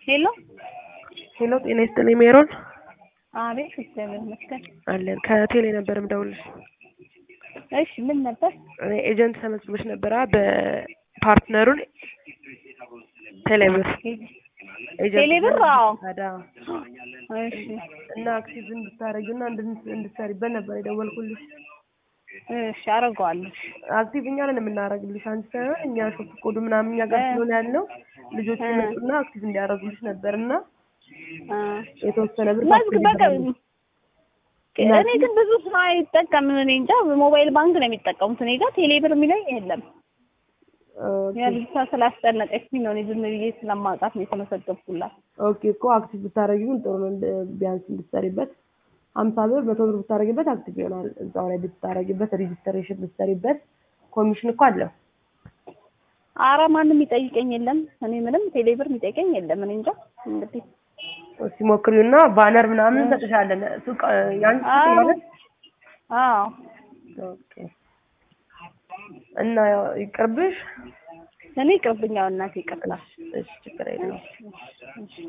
ሄሎ ሄሎ ጤና ይስጥልኝ ሜሮን አቤት እግዚአብሔር ይመስገን አለን ከቴሌ ነበር ምደውልሽ እሺ ምን ነበር እኔ ኤጀንት ተመዝግበሽ ነበራ በፓርትነሩን ቴሌብር ቴሌብር አዎ ታዲያ እሺ እና አክሲዝ እንድታረጊና እንድትሰሪበት ነበር የደወልኩልሽ እሺ አደርገዋለሁ አክቲቭ እኛ ነን የምናደርግልሽ አንቺ ሳይሆን እኛ ሾፕ ኮዱ ምናምን እኛ ጋር ስለሆነ ያለው ልጆች ይመጡና አክቲቭ እንዲያደርጉልሽ ነበር እና የተወሰነ ብር መዝግ በቃ እኔ ግን ብዙ ሰው አይጠቀምም። እኔ እንጃ ሞባይል ባንክ ነው የሚጠቀሙት። እኔ ጋር ቴሌብር የሚለኝ የለም። ያ ልጅቷ ስላስጨነቀችኝ ነው እኔ ዝም ብዬ ስለማውቃት ነው የተመሰገብኩላት። ኦኬ እኮ አክቲቭ ብታደርጊ ግን ጥሩ ነው። ቢያንስ እንድትሰሪበት ሀምሳ ብር መቶ ብር ብታደርጊበት አክቲቭ ይሆናል። እዛው ላይ ብታደርጊበት ሪጅስትሬሽን ብትሰሪበት ኮሚሽን እኮ አለው። አረ ማንም የሚጠይቀኝ የለም። እኔ ምንም ቴሌብር የሚጠይቀኝ የለም። እኔ እንጃ እንግዲህ እስቲ ሞክሪውና ባነር ምናምን እንሰጥሻለን። ሱቅ ያንቺ ሱቅ ማለት አዎ ኦኬ። እና ይቅርብሽ። እኔ ይቅርብኛው እናቴ ይቅርታ። እሺ ችግር የለውም።